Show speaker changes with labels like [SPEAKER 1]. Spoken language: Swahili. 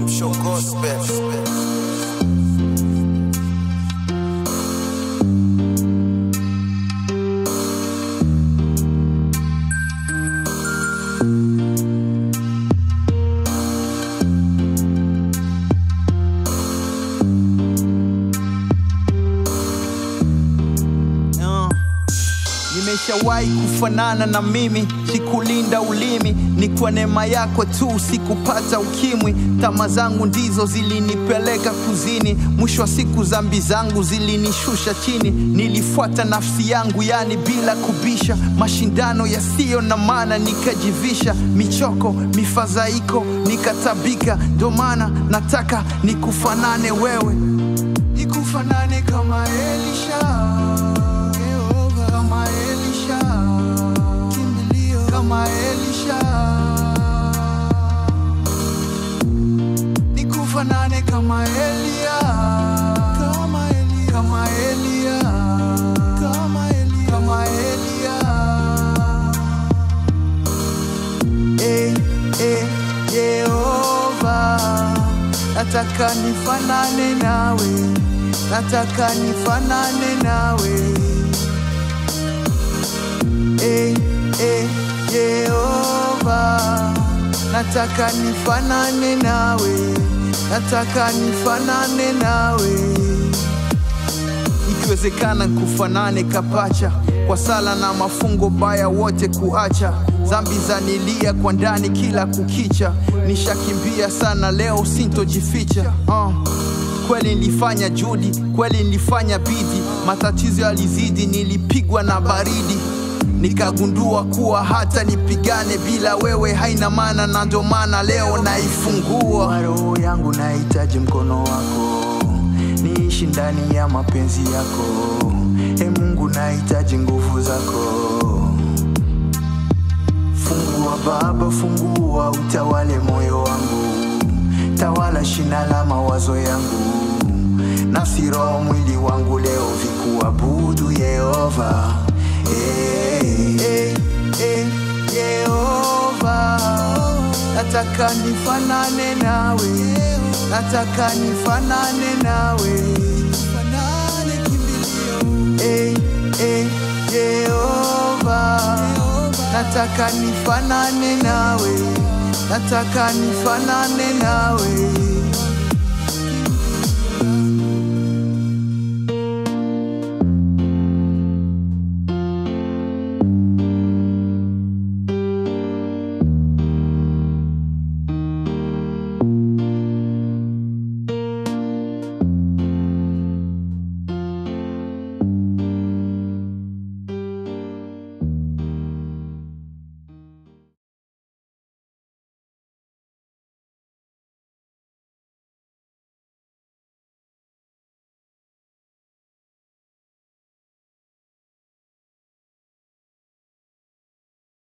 [SPEAKER 1] Amsho Gospel.
[SPEAKER 2] Uh. Nimeshawahi kufanana na mimi, sikulinda ulimi, ni kwa neema yako tu sikupata ukimwi. Tama zangu ndizo zilinipeleka kuzini, mwisho wa siku zambi zangu zilinishusha chini. Nilifuata nafsi yangu, yani bila kubisha, mashindano yasiyo na maana nikajivisha, michoko mifadhaiko nikatabika. Ndo maana nataka nikufanane wewe, nikufanane kama Elisha Yehova kama Elisha, kimbilio kama Elisha, nikufanane kama Elia, kama Elia, kama Elia, kama Elia, kama Elia. Eh, eh, Yehova, nataka nifanane nawe, nataka nifanane nawe eh, eh, Yehova, nataka nifanane nawe, nataka nifanane nawe, ikiwezekana kufanane kapacha kwa sala na mafungo baya wote kuacha zambi za nilia kwa ndani kila kukicha nishakimbia sana leo sintojificha uh. Kweli nilifanya judi, kweli nilifanya bidii, matatizo yalizidi, nilipigwa na baridi, nikagundua kuwa hata nipigane bila wewe haina maana, na ndo maana leo naifungua roho yangu, nahitaji mkono wako, niishi ndani ya mapenzi yako. E Mungu, nahitaji nguvu zako. Fungua Baba, fungua, utawale moyo wangu, tawala shina la mawazo yangu, nafsi, roho, mwili wangu leo vikuabudu Yehova. Eh, eh, eh, Yehova, nataka nifanane nawe, nataka nifanane nawe, eh, eh, Yehova, nataka nifanane nawe, nataka nifanane nawe.